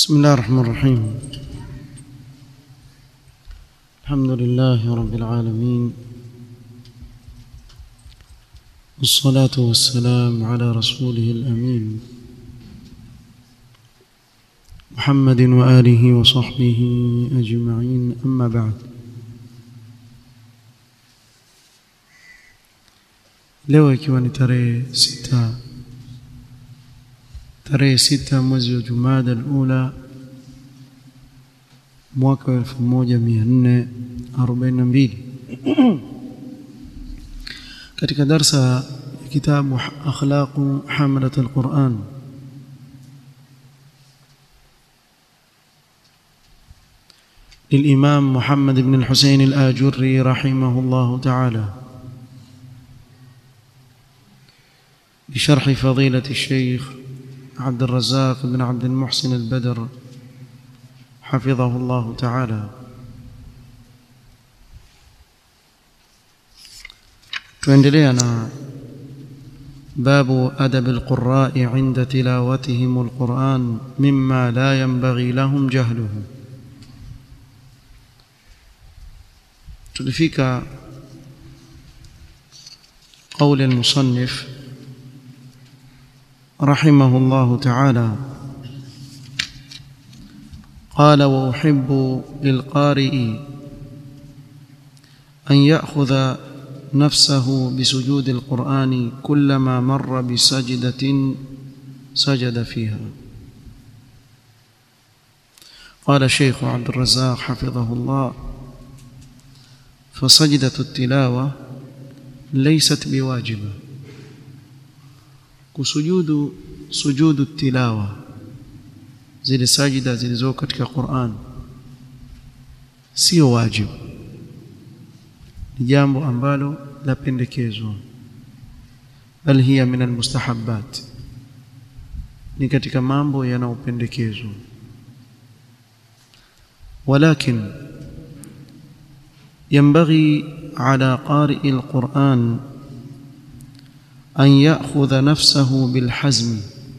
بسم الله الرحمن الرحيم الحمد لله رب العالمين والصلاة والسلام على رسوله الأمين محمد وآله وصحبه أجمعين أما بعد leo ikiwa ni tarehe sita tarehe sita mwezi wa Jumada al-Ula mwaka wa 1442 katika darsa ya kitabu akhlaqu hamalat al-Quran للإمام محمد بن الحسين الآجري رحمه الله تعالى بشرح فضيلة الشيخ عبد الرزاق بن عبد المحسن البدر حفظه الله تعالى تندلينا باب أدب القراء عند تلاوتهم القرآن مما لا ينبغي لهم جهله تلفيك قول المصنف رحمه الله تعالى قال واحب للقارئ ان ياخذ نفسه بسجود القران كلما مر بسجده سجد فيها قال الشيخ عبد الرزاق حفظه الله فسجده التلاوه ليست بواجبه kusujudu sujudu tilawa zile sajida zilizo katika Qur'an sio wajibu ni jambo ambalo lapendekezwa bal hiya min almustahabbat ni katika mambo yanayopendekezwa ولكن ينبغي على قارئ القرآن أن يأخذ نفسه بالحزم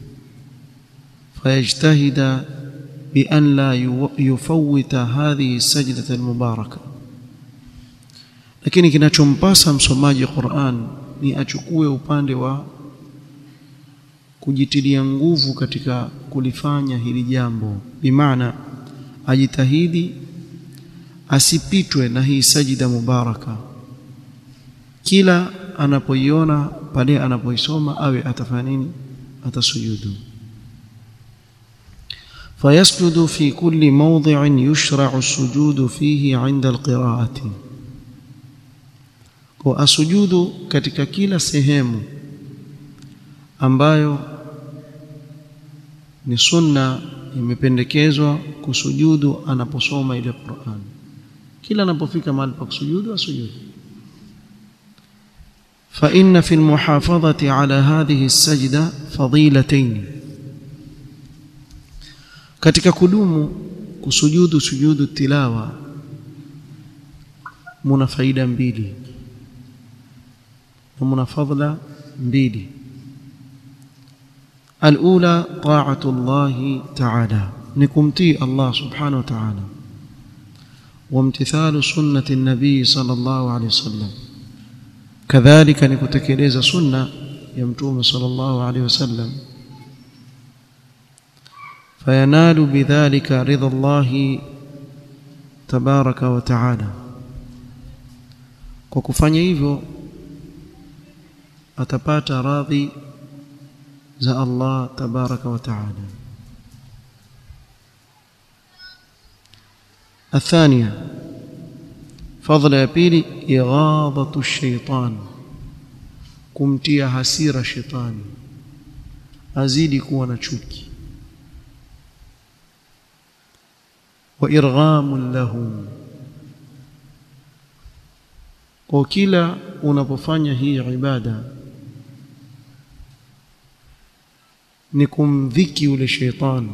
فيجتهد بأن لا يفوت هذه السجدة المباركة lakini kinachompasa msomaji Qur'an ni achukue upande wa kujitilia nguvu katika kulifanya hili jambo bimaana ajitahidi asipitwe na hii sajida mubaraka kila anapoiona pale anapoisoma awe atafanya nini atasujudu فيسجد في كل موضع يشرع السجود فيه عند القراءة واسجد katika kila sehemu ambayo ni sunna imependekezwa kusujudu anaposoma ile Qur'an kila anapofika mahali pa kusujudu asujudu فإن في المحافظة على هذه السجدة فضيلتين katika kudumu kusujudu sujudu tilawa muna faida mbili na muna fadla mbili الأولى طاعة الله تعالى نكمتي الله سبحانه وتعالى وامتثال سنة النبي صلى الله عليه وسلم kadhalika ni kutekeleza sunna ya mtume sallallahu alaihi wasallam fayanalu bidhalika ridha Allah tabaraka wa taala kwa kufanya hivyo atapata radhi za Allah tabaraka wa taala الثانيه fadhila ya pili ighadhatu shaitan kumtia hasira shetani azidi kuwa na chuki wa irghamun lahu kwa kila unapofanya hii ibada ni kumdhiki ule shetani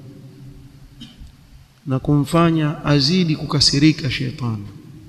na kumfanya azidi kukasirika shetani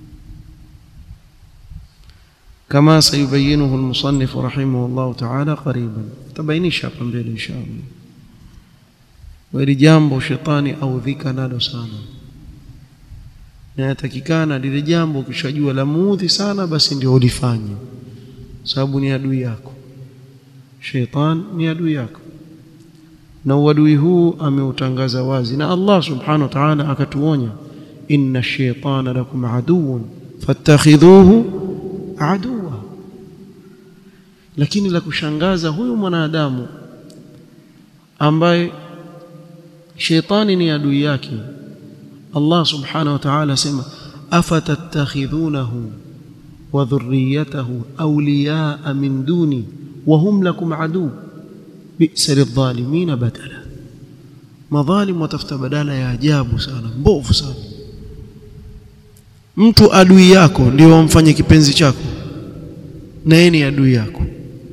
كما سيبينه المصنف رحمه الله تعالى قريبا تبينيش hapa mbele inshallah hili jambo shetani audhika nalo sana na yatakikana lile jambo ukishajua la muudhi sana basi ndio ulifanye sababu ni adui yako sheitan ni adui yako na uadui huu ameutangaza wazi na Allah subhanahu wa ta'ala akatuonya inna ash-shaytana lakum aduwwun fattakhidhuhu aduwa lakini la kushangaza huyu mwanadamu ambaye sheitani ni adui yake Allah subhanahu wa ta'ala sema afatattakhidhunahu wa dhurriyyatahu awliyaa min duni wa hum lakum adu bi'sa lidh-dhalimin badala madhalim watafuta badala ya ajabu sana mbovu sana mtu adui yako ndio wamfanye kipenzi chako na yeye ni adui yako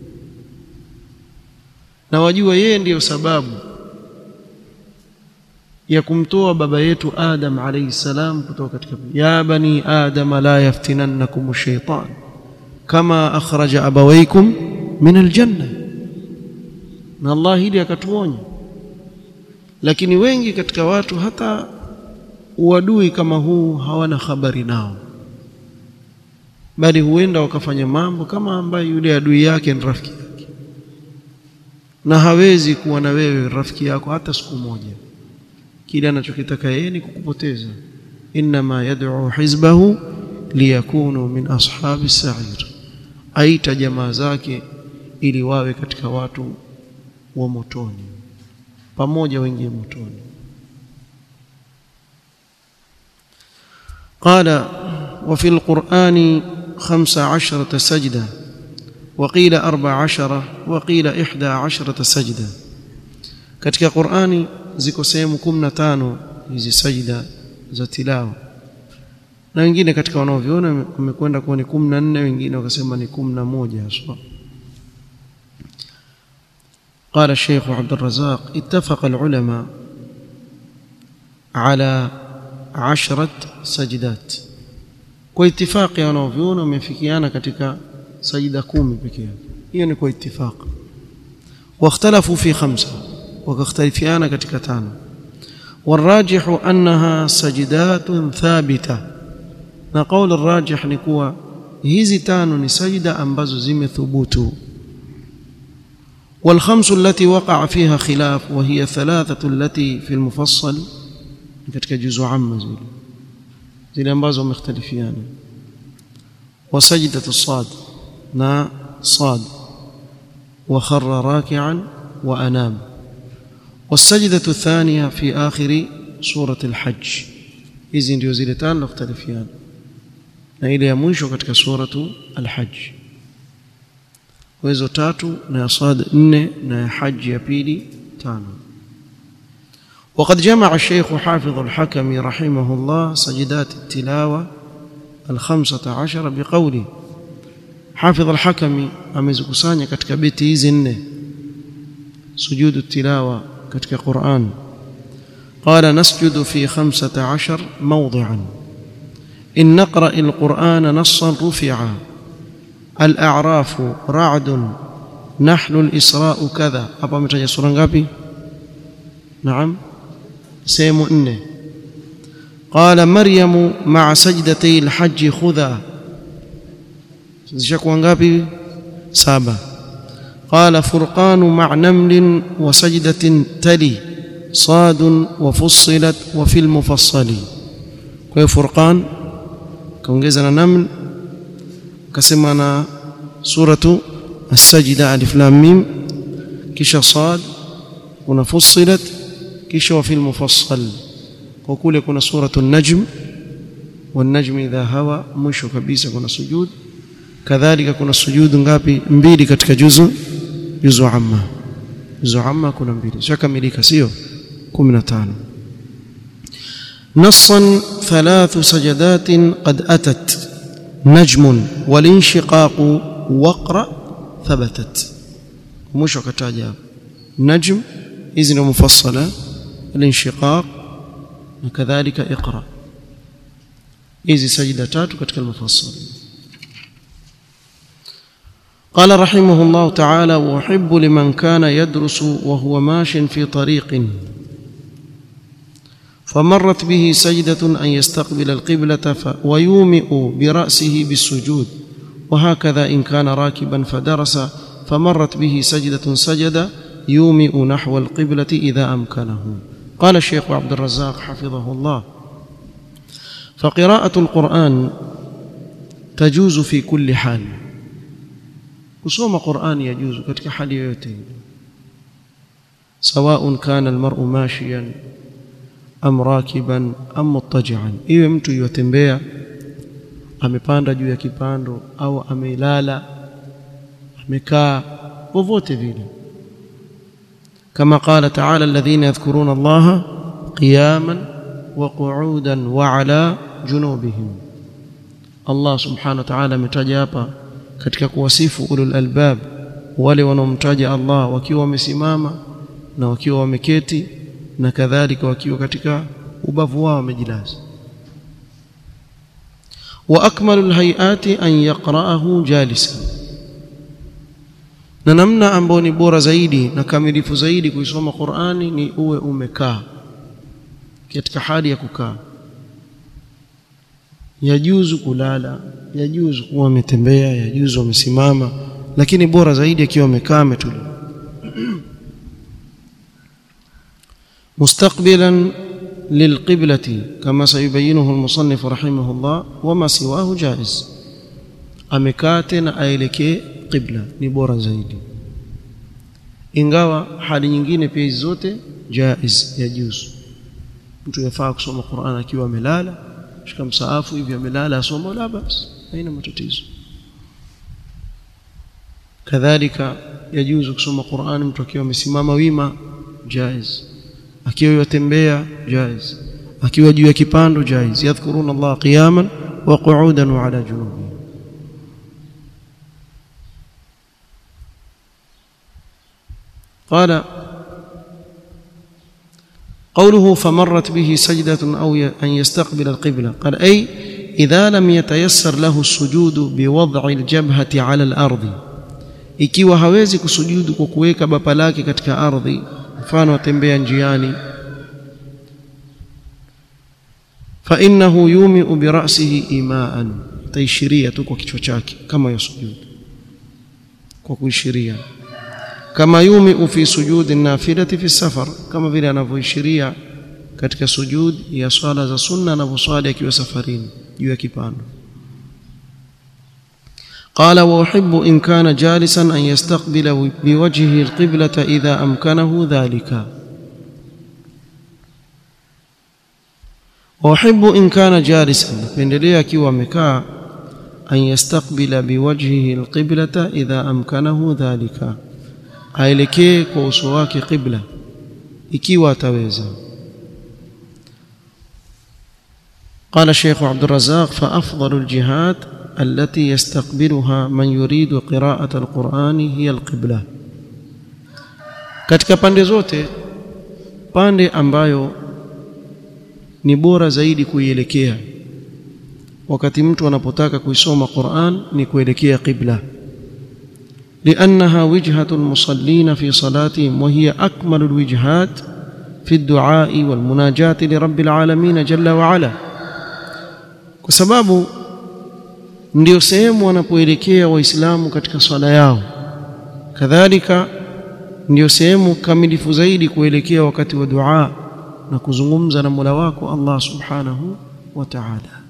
na wajua yeye ndiyo sababu ya kumtoa baba yetu Adam alayhi salam kutoka katika ya bani adam la yaftinannakum ash-shaytan kama akhraja abawaykum min aljanna na Allah hili akatuonya lakini wengi katika watu hata uadui kama huu hawana habari nao bali huenda wakafanya mambo kama ambaye yule adui yake ni rafiki yake na hawezi kuwa na wewe rafiki yako hata siku moja kile anachokitaka yeye ni kukupoteza inma yad'u hizbahu liyakunu min ashabi sa'ir aita jamaa zake ili wawe katika watu wa motoni pamoja wengie motoni قال وفي القرآن خمس عشرة سجدة وقيل أربع عشرة وقيل إحدى عشرة سجدة katika Qur'ani ziko sehemu 15 hizi sajida za tilawa na wengine katika wanaoviona wamekwenda kuwa ni 14 wengine wakasema ni 11 haswa قال الشيخ عبد الرزاق اتفق العلماء على عشرة سجدات kwa itifaki wanaoviona wamefikiana katika sajida kumi pekee yake hiyo ni kwa itifaki واختلفوا في خمسه وكاختلفيانا katika tano والراجح انها سجدات ثابته na قول الراجح ni kuwa hizi tano ni sajida ambazo zimethubutu والخمس التي وقع فيها خلاف وهي ثلاثه التي في المفصل katika juzu amma zile zile ambazo wamekhtalifiana وسجده الصاد na صاد وخر راكعا وانام والسجدة الثانية في آخر سورة الحج hizi ndio zile tano ikhtalifiana na ile ya mwisho katika suratu al-hajj hizo tatu na ya sad nne na ya haji ya pili tano وقد جمع الشيخ حافظ الحكم رحمه الله سجدات التلاوة الخمسة عشر بقوله حافظ الحكم amezikusanya katika beti hizi nne sujudu tilawa katika Qur'an قال نسجد في خمسة عشر موضعا إن نقرأ القرآن نصا رفعا الأعراف رعد نحل الإسراء كذا أبا متجه سورة ngapi نعم سيم إنه قال مريم مع سجدتي الحج خذا zishakuwa ngapi saba قال فرقان مع نمل وسجدة تلي صاد وفصلت وفي المفصل kwa furqan kaongeza na naml akasema na suratu as-sajda alif lam mim kisha sad kuna fussilat kisha wa fil mufassal kwa kule kuna suratu an-najm wan-najm idha hawa mwisho kabisa kuna sujud kadhalika kuna sujudu ngapi mbili katika juzu juzu amma juzu amma kuna mbili shakamilika sio 15 نصا ثلاث سجدات قد أتت نجم والانشقاق وقرأ ثبتت مش وكتاجا نجم إذن مفصلة الانشقاق وكذلك اقرأ إذ سجدتات كتك المفصل قال رحمه الله تعالى وأحب لمن كان يدرس وهو ماش في طريق فمرت به سجدة أن يستقبل القبلة ويومئ برأسه بالسجود وهكذا إن كان راكبا فدرس فمرت به سجدة سجد يومئ نحو القبلة إذا أمكنه قال الشيخ عبد الرزاق حفظه الله فقراءة القرآن تجوز في كل حال kusoma qurani yajuzu katika hali yoyote sawaun kana almar'u mashiyan am rakiban am muttaji'an iwe mtu yotembea amepanda juu ya kipando au amelala amekaa popote vile kama qala ta'ala alladhina yadhkuruna allaha qiyaman wa qu'udan wa ala junubihim Allah subhanahu wa ta'ala ametaja hapa katika kuwasifu ulul albab wale wanaomtaja Allah wakiwa wamesimama na wakiwa wameketi na kadhalika wakiwa katika ubavu wao wamejilaza wa akmalul hayati an yaqra'ahu jalisan na namna ambayo ni bora zaidi na kamilifu zaidi kuisoma Qur'ani ni uwe umekaa katika hali ya kukaa yajuzu kulala yajuzu kuwa ametembea yajuzu amesimama lakini bora zaidi akiwa amekaa ametulia مستقبلا للقبلة كما سيبينه المصنف رحمه الله وما سواه جائز amekate na aelekee qibla ni bora zaidi ingawa hali nyingine pia hizi zote jaiz yajuzu mtu yafaa kusoma Qur'an akiwa amelala shika msaafu hivi amelala asoma la basi haina matatizo kadhalika yajuzu kusoma Qur'an mtu akiwa amesimama wima jaiz akiwa yatembea jaiz akiwa juu ya kipando jaiz yadhkuruna Allah qiyaman wa qu'udan wa ala junubihim قال قوله فمرت به سجدة أو أن يستقبل القبلة قال أي إذا لم يتيسر له السجود بوضع الجبهة على الأرض ikiwa hawezi kusujudu kwa kuweka bapa lake katika ardhi mfano atembea njiani fa innahu yumi'u bi ra'sihi imaan taishiria tu kwa kichwa chake kama yasujudu kwa kuishiria kama yumi'u fi sujudi nafilati fi safar kama vile anavyoishiria katika sujud ya swala za sunna anavyoswali akiwa safarini juu ya kipando قال واحب ان كان جالسا ان يستقبل بوجهه القبلة اذا امكنه ذلك واحب ان كان جالسا pendelea akiwa amekaa an yastaqbila biwajhihi alqiblata idha amkanahu dhalika aelekee kwa uso wake qibla ikiwa ataweza قال الشيخ عبد الرزاق فافضل الجهات التي يستقبلها من يريد قراءة القرآن هي القبلة katika pande zote pande ambayo ni bora zaidi kuielekea wakati mtu anapotaka kuisoma Qur'an ni kuelekea qibla لأنها وجهة المصلين في صلاتهم وهي أكمل الوجهات في الدعاء والمناجاة لرب العالمين جل وعلا وسبب ndio sehemu wanapoelekea waislamu katika swala yao kadhalika ndio sehemu kamilifu zaidi kuelekea wakati wa dua na kuzungumza na Mola wako Allah subhanahu wa ta'ala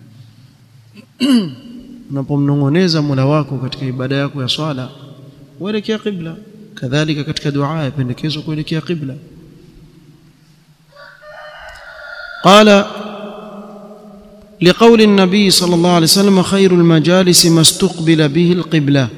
unapomnongoneza Mola wako katika ibada yako ya swala uelekea qibla kadhalika katika dua yapendekezwa kuelekea qibla qala لقول النبي صلى الله عليه وسلم خير المجالس ما استقبل به القبلة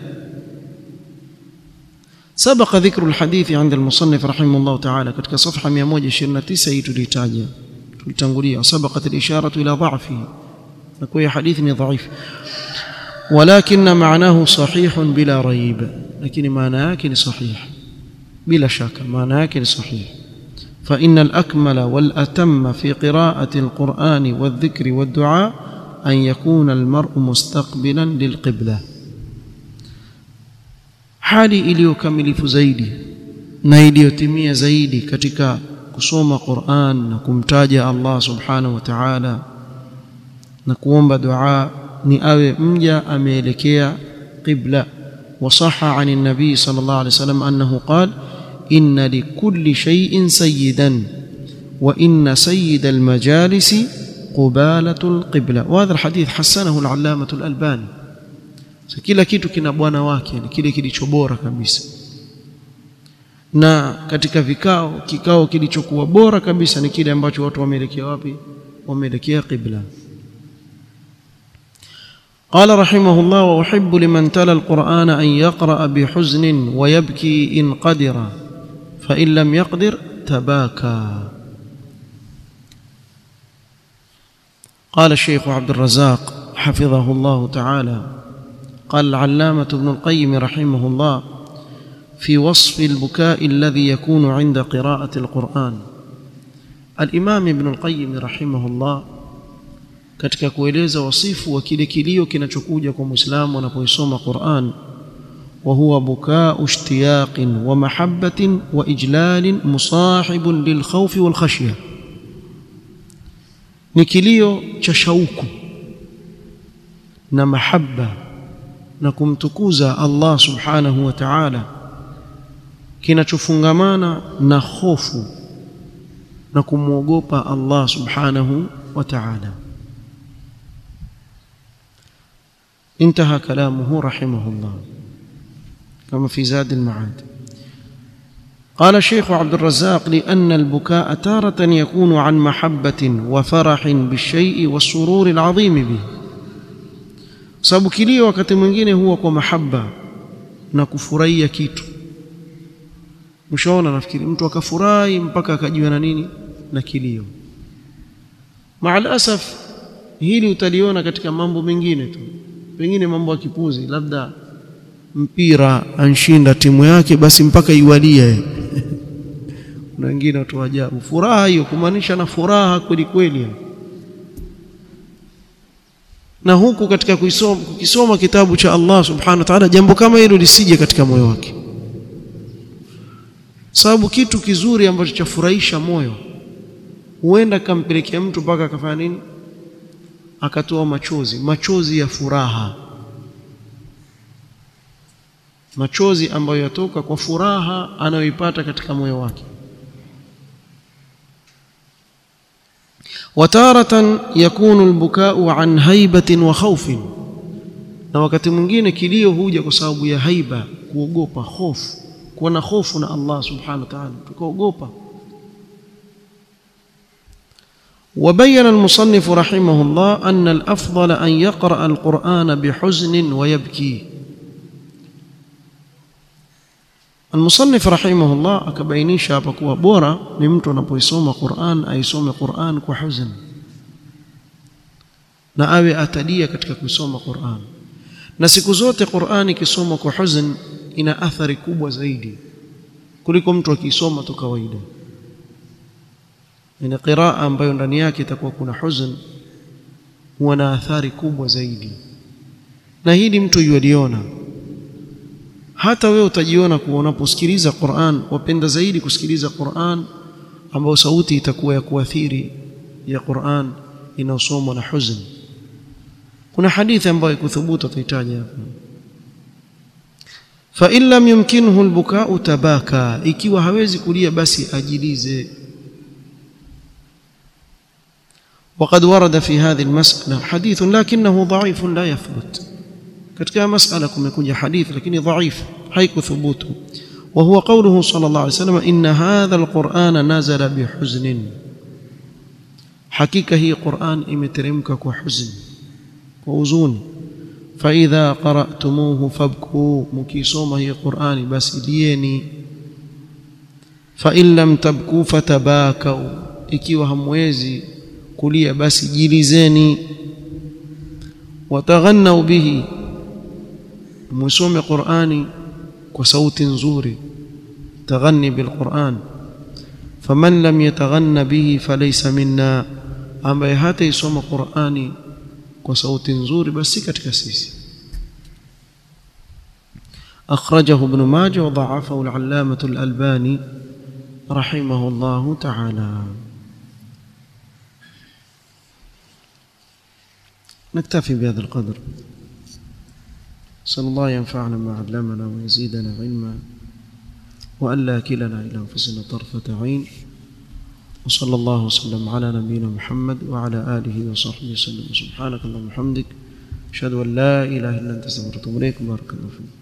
سبق ذكر الحديث عند المصنف رحمه الله تعالى katika صفحه 129 hii tulitaja tulitangulia سبقت الإشارة إلى ضعفه نكوي حديث ضعيف ولكن معناه صحيح بلا ريب لكن معناه yake صحيح بلا شك معناه yake صحيح فإن الأكمل والأتم في قراءة القرآن والذكر والدعاء أن يكون المرء مستقبلا للقبلة hali iliyokamilifu zaidi na iliyotimia zaidi katika kusoma Qur'an na kumtaja Allah subhanahu wa ta'ala na kuomba dua ni awe mja ameelekea qibla وصح عن النبي صلى الله عليه وسلم أنه قال إن لكل شيء سيدا وإن سيد المجالس قبالة القبلة وهذا الحديث حسنه العلامة الألباني kila kitu kina bwana wake ni kile kilicho bora kabisa na katika vikao kikao kilichokuwa bora kabisa ni kile ambacho watu wameelekea wapi wameelekea qibla قال رحمه الله واحب لمن تلا القران ان يقرا بحزن ويبكي ان قدر فان لم يقدر تباكى قال الشيخ عبد الرزاق حفظه الله تعالى قال العلامه ابن القيم رحمه الله في وصف البكاء الذي يكون عند قراءه القران الامام ابن القيم رحمه الله katika kueleza wasifu wa kile kilio kinachokuja kwa Muislamu anapoisoma Qur'an wa huwa bukau ishtiyaqin wa mahabbatin wa ijlalin musahibun lilkhawfi wal khashya ni kilio cha shauku na mahabba na kumtukuza Allah subhanahu wa ta'ala kinachofungamana na hofu na kumwogopa Allah subhanahu wa ta'ala انتهى كلامه رحمه الله كما في زاد المعاد قال الشيخ عبد الرزاق لأن البكاء تارة يكون عن محبة وفرح بالشيء والسرور العظيم به sababu kilio wakati mwingine huwa kwa mahaba na kufurahia kitu mshaona nafikiri mtu akafurahi mpaka akajiwa na nini na kilio maal asaf hili utaliona katika mambo mengine tu pengine mambo ya kipuzi labda mpira anshinda timu yake basi mpaka iwalie kuna wengine watu wa ajabu furaha hiyo kumaanisha na furaha kweli kweli na huku katika kuisoma kukisoma kitabu cha Allah subhanahu wa ta'ala jambo kama hilo lisije katika moyo wake sababu kitu kizuri ambacho chafurahisha moyo huenda kampelekea mtu mpaka akafanya nini akatoa machozi machozi ya furaha machozi ambayo yatoka kwa furaha anayoipata katika moyo wake wataratan yakunu albukau an haibatin wa khawfin na wakati mwingine kilio huja kwa sababu ya haiba kuogopa hofu kuwa na hofu na Allah subhanahu wa ta'ala tukaogopa وبين المصنف رحمه الله أن الأفضل أن يقرأ القرآن بحزن ويبكي المصنف رحمه الله akabainisha hapa kuwa bora ni mtu anapoisoma Qur'an aisome Qur'an kwa huzn na awe atadia katika kusoma Qur'an na siku zote Qur'an ikisomwa kwa huzn ina athari kubwa zaidi kuliko mtu akisoma tu kawaida ina qiraa ambayo ndani yake itakuwa kuna huzn huwa na athari kubwa zaidi na hili mtu yualiona hata wewe utajiona kuwa unaposikiliza Qur'an wapenda zaidi kusikiliza Qur'an ambayo sauti itakuwa ya kuathiri ya Qur'an inaosomwa na huzn kuna hadithi ambayo ikuthubutu tutahitaji hapa fa in lam yumkinhu albuka'u tabaka ikiwa hawezi kulia basi ajilize وقد ورد في هذه المسألة حديث لكنه ضعيف لا يثبت katika masala kumekuja hadith lakini dhaif haikuthubutu وهو قوله صلى الله عليه وسلم إن هذا القرآن نزل بحزن حقيقة هي قرآن إمترمك وحزن ووزون فإذا قرأتموه فابكوا مكيسوم هي قرآن بس ديني فإن لم تبكوا فتباكوا ikiwa hamwezi kulia basi jilizeni wataghannau bihi musome qurani kwa sauti nzuri taghanni bilquran faman lam yataghanna bihi falaysa minna ambaye hata isoma qurani kwa sauti nzuri basi katika sisi أخرجه ابن ماجه وضعفه العلامة الألباني رحمه الله تعالى نكتفي بهذا القدر صلى الله ينفعنا ما علمنا ويزيدنا علما وألا كلنا إلى أنفسنا طرفة عين وصلى الله وسلم على نبينا محمد وعلى آله وصحبه وسلم سبحانك اللهم وبحمدك أشهد أن لا إله إلا أنت استغفرك وأتوب إليك بارك الله فيك